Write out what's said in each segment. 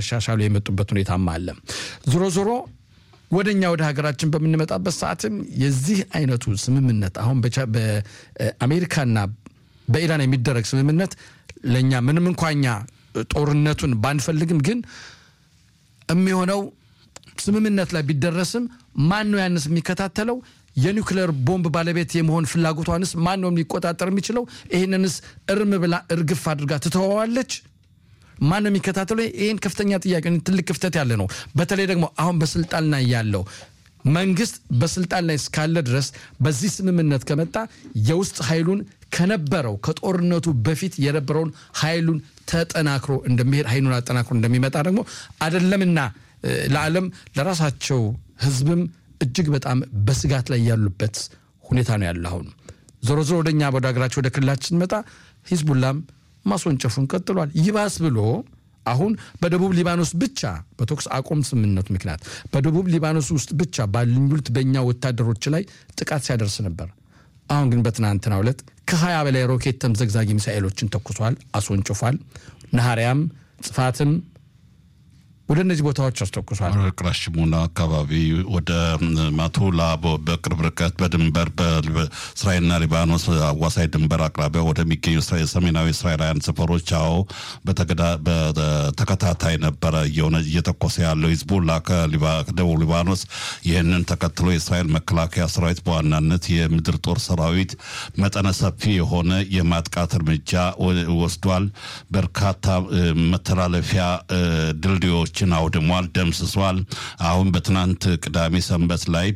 እያሻሻሉ የመጡበት ሁኔታም አለ። ዞሮ ዞሮ ወደ እኛ ወደ ሀገራችን በምንመጣበት ሰዓትም የዚህ አይነቱ ስምምነት አሁን በአሜሪካና በኢራን የሚደረግ ስምምነት ለእኛ ምንም እንኳ እኛ ጦርነቱን ባንፈልግም ግን የሚሆነው ስምምነት ላይ ቢደረስም ማን ነው ያንስ የሚከታተለው? የኒውክሌር ቦምብ ባለቤት የመሆን ፍላጎቷንስ ማን ነው ሊቆጣጠር የሚችለው? ይህንንስ እርም ብላ እርግፍ አድርጋ ትተዋዋለች? ማን ነው የሚከታተለው? ይህን ከፍተኛ ጥያቄ፣ ትልቅ ክፍተት ያለ ነው። በተለይ ደግሞ አሁን በስልጣን ላይ ያለው መንግስት በስልጣን ላይ እስካለ ድረስ በዚህ ስምምነት ከመጣ የውስጥ ኃይሉን ከነበረው ከጦርነቱ በፊት የነበረውን ኃይሉን ተጠናክሮ እንደሚሄድ ኃይሉን አጠናክሮ እንደሚመጣ ደግሞ አይደለምና ለዓለም ለራሳቸው ህዝብም እጅግ በጣም በስጋት ላይ ያሉበት ሁኔታ ነው ያለ። አሁን ዞሮ ዞሮ ወደኛ ወደ ሀገራቸው ወደ ክልላችን ስንመጣ ሂዝቡላም ማስወንጨፉን ቀጥሏል። ይባስ ብሎ አሁን በደቡብ ሊባኖስ ብቻ በተኩስ አቁም ስምምነቱ ምክንያት በደቡብ ሊባኖስ ውስጥ ብቻ ባሉት በእኛ ወታደሮች ላይ ጥቃት ሲያደርስ ነበር። አሁን ግን በትናንትናው ዕለት ከሀያ በላይ ሮኬት ተምዘግዛጊ ሚሳኤሎችን ተኩሷል፣ አስወንጭፏል። ነሐሪያም ጽፋትም ወደ እነዚህ ቦታዎች አስተኩሷል። ቅራሽሙና አካባቢ ወደ ማቱላ በቅርብ ርቀት በድንበር በእስራኤልና ሊባኖስ አዋሳኝ ድንበር አቅራቢያ ወደሚገኙ ሰሜናዊ እስራኤላውያን ሰፈሮች አዎ በተከታታይ ነበረ እየሆነ እየተኮሰ ያለው ሂዝቡላ ከደቡብ ሊባኖስ። ይህንን ተከትሎ የእስራኤል መከላከያ ሰራዊት በዋናነት የምድር ጦር ሰራዊት መጠነ ሰፊ የሆነ የማጥቃት እርምጃ ወስዷል። በርካታ መተላለፊያ ድልድዮች ችን አውድሟል፣ ደምስሷል። አሁን በትናንት ቅዳሜ ሰንበት ላይ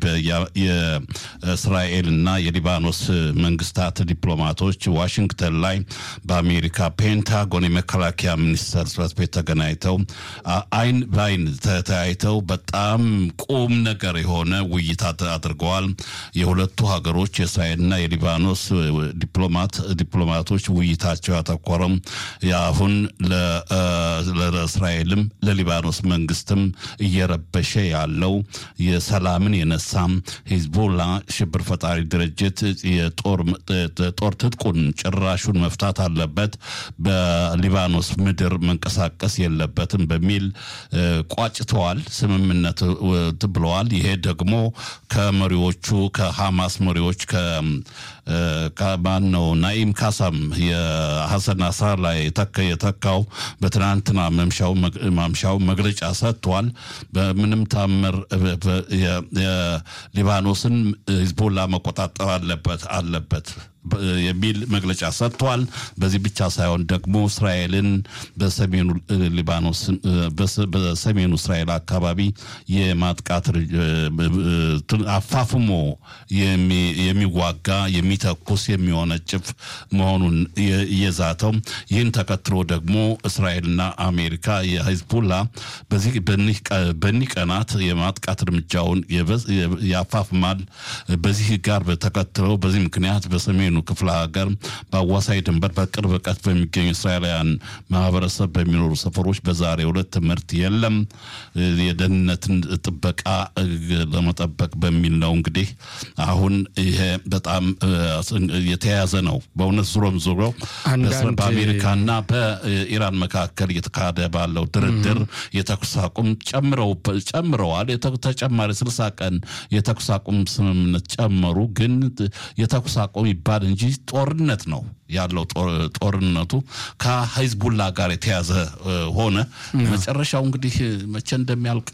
የእስራኤልና የሊባኖስ መንግስታት ዲፕሎማቶች ዋሽንግተን ላይ በአሜሪካ ፔንታጎን የመከላከያ ሚኒስቴር ጽሕፈት ቤት ተገናኝተው አይን በአይን ተተያይተው በጣም ቁም ነገር የሆነ ውይይት አድርገዋል። የሁለቱ ሀገሮች የእስራኤልና የሊባኖስ ዲፕሎማት ዲፕሎማቶች ውይይታቸው ያተኮረም አሁን ለእስራኤልም ለሊባኖስ መንግስትም እየረበሸ ያለው የሰላምን የነሳም ሂዝቦላ ሽብር ፈጣሪ ድርጅት የጦር ትጥቁን ጭራሹን መፍታት አለበት፣ በሊባኖስ ምድር መንቀሳቀስ የለበትም በሚል ቋጭተዋል። ስምምነት ብለዋል። ይሄ ደግሞ ከመሪዎቹ ከሐማስ መሪዎች ከማን ነው ናኢም ካሳም የሐሰን ናስራላ የተካው በትናንትና መምሻው ማምሻው መግለጫ ሰጥቷል። በምንም ታምር የሊባኖስን ሂዝቦላ መቆጣጠር አለበት አለበት የሚል መግለጫ ሰጥቷል። በዚህ ብቻ ሳይሆን ደግሞ እስራኤልን በሰሜኑ ሊባኖስ በሰሜኑ እስራኤል አካባቢ የማጥቃት አፋፍሞ የሚዋጋ የሚተኩስ የሚወነጭፍ መሆኑን እየዛተው ይህን ተከትሎ ደግሞ እስራኤልና አሜሪካ የሂዝቡላ በኒህ ቀናት የማጥቃት እርምጃውን ያፋፍማል። በዚህ ጋር ተከትለው በዚህ ምክንያት በሰሜኑ ክፍለ ሀገር በአዋሳኝ ድንበር በቅርብ ርቀት በሚገኙ እስራኤላውያን ማህበረሰብ በሚኖሩ ሰፈሮች በዛሬው ዕለት ትምህርት የለም። የደህንነትን ጥበቃ ለመጠበቅ በሚል ነው። እንግዲህ አሁን ይሄ በጣም የተያያዘ ነው። በእውነት ዙሮም ዙሮ በአሜሪካና በኢራን መካከል እየተካሄደ ባለው ድርድር የተኩስ አቁም ጨምረዋል። ተጨማሪ ስልሳ ቀን የተኩስ አቁም ስምምነት ጨመሩ። ግን የተኩስ አቁም ይባል እንጂ ጦርነት ነው ያለው። ጦርነቱ ከሂዝቡላ ጋር የተያዘ ሆነ። መጨረሻው እንግዲህ መቼ እንደሚያልቅ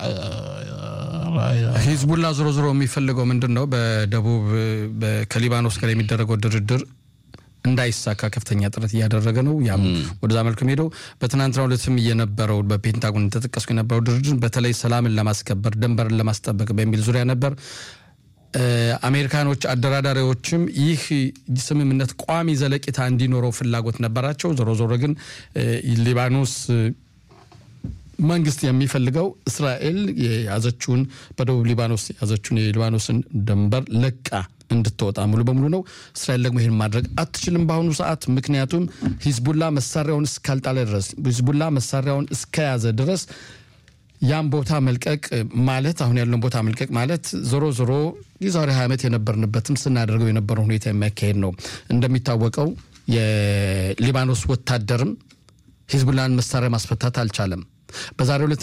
ሂዝቡላ ዞሮ ዞሮ የሚፈልገው ምንድን ነው? በደቡብ ከሊባኖስ ጋር የሚደረገው ድርድር እንዳይሳካ ከፍተኛ ጥረት እያደረገ ነው። ያም ወደዛ መልኩም ሄደው በትናንትናው ዕለትም የነበረው በፔንታጎን ተጠቀስኩ የነበረው ድርድር በተለይ ሰላምን ለማስከበር ድንበርን ለማስጠበቅ በሚል ዙሪያ ነበር። አሜሪካኖች አደራዳሪዎችም ይህ ስምምነት ቋሚ ዘለቂታ እንዲኖረው ፍላጎት ነበራቸው። ዞሮ ዞሮ ግን ሊባኖስ መንግስት የሚፈልገው እስራኤል የያዘችውን በደቡብ ሊባኖስ የያዘችውን የሊባኖስን ድንበር ለቃ እንድትወጣ ሙሉ በሙሉ ነው። እስራኤል ደግሞ ይህን ማድረግ አትችልም በአሁኑ ሰዓት። ምክንያቱም ሂዝቡላ መሳሪያውን እስካልጣለ ድረስ ሂዝቡላ መሳሪያውን እስከያዘ ድረስ ያን ቦታ መልቀቅ ማለት አሁን ያለውን ቦታ መልቀቅ ማለት ዞሮ ዞሮ የዛሬ ሀያ ዓመት የነበርንበትም ስናደርገው የነበረው ሁኔታ የሚያካሄድ ነው። እንደሚታወቀው የሊባኖስ ወታደርም ሂዝቡላን መሳሪያ ማስፈታት አልቻለም። በዛሬው ዕለት